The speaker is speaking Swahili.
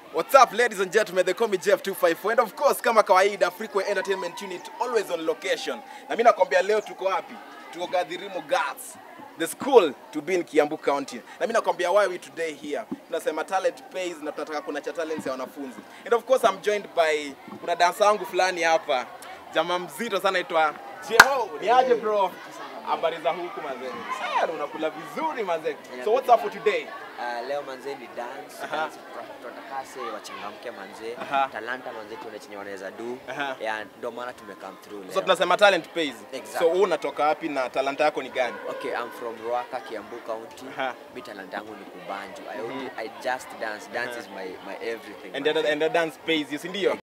What's up ladies and gentlemen, they call me Jeff254 and of course kama kawaida Freeway Entertainment Unit always on location. Na mimi nakwambia leo tuko wapi? Tuko Gadhirimo Girls. The school to be in Kiambu County. Na mimi nakwambia why we today here. Tunasema talent pays na tunataka kuna cha talents ya wanafunzi. And of course I'm joined by kuna dansa wangu fulani hapa. Jamaa mzito sana aitwa Jeho. Ni aje bro? Habari za huku mazee. Sasa unakula vizuri mazee. So what's up for today? Uh, leo manze ni dance, Aha. dance tunataka se wachangamke manze Aha. talanta manze tuone chenye wanaweza do Aha. yeah, ndio maana tume come through So leo. tunasema talent pays. Exactly. So wewe unatoka wapi na talanta yako ni gani? Okay, I'm from Ruaka, Kiambu County. Aha. Mi talanta yangu ni kubanju. I, only, I just dance. Dance is my, my everything. And the, manze. and the dance pays you, si ndio?